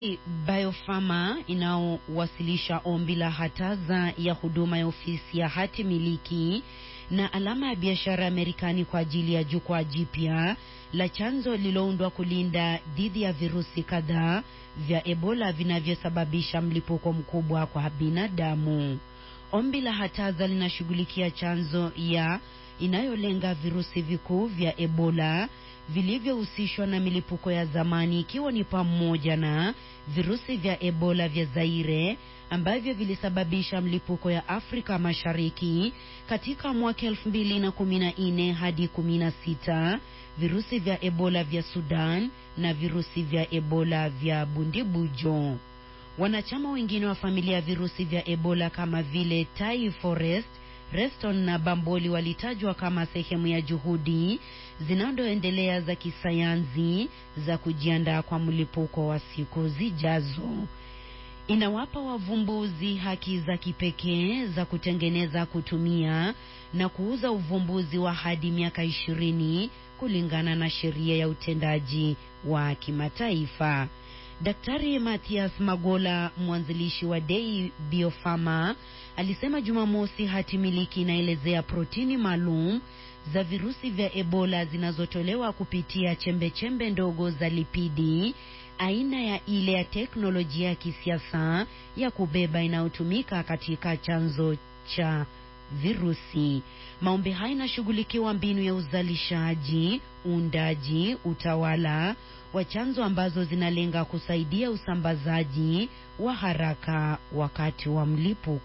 Biopharma inaowasilisha ombi la hataza ya huduma ya ofisi ya hati miliki na alama ya biashara ya Marekani kwa ajili ya jukwaa jipya la chanzo lililoundwa kulinda dhidi ya virusi kadhaa vya Ebola vinavyosababisha mlipuko mkubwa kwa binadamu. Ombi la hataza linashughulikia chanzo ya inayolenga virusi vikuu vya Ebola vilivyohusishwa na milipuko ya zamani ikiwa ni pamoja na virusi vya Ebola vya Zaire ambavyo vilisababisha mlipuko ya Afrika Mashariki katika mwaka 2014 hadi 16, virusi vya Ebola vya Sudan na virusi vya Ebola vya Bundibujo. Wanachama wengine wa familia ya virusi vya Ebola kama vile Tai Forest, Reston na Bamboli walitajwa kama sehemu ya juhudi zinazoendelea za kisayansi za kujiandaa kwa mlipuko wa siku zijazo. Inawapa wavumbuzi haki za kipekee za kutengeneza, kutumia na kuuza uvumbuzi wa hadi miaka ishirini kulingana na sheria ya utendaji wa kimataifa. Daktari Mathias Magola, mwanzilishi wa Dei Biopharma, alisema Jumamosi hati miliki inaelezea protini maalum za virusi vya Ebola zinazotolewa kupitia chembechembe ndogo za lipidi aina ya ile ya teknolojia ya kisiasa ya kubeba inayotumika katika chanzo cha virusi. Maombi haya inashughulikiwa mbinu ya uzalishaji, uundaji, utawala wa chanzo ambazo zinalenga kusaidia usambazaji wa haraka wakati wa mlipuko.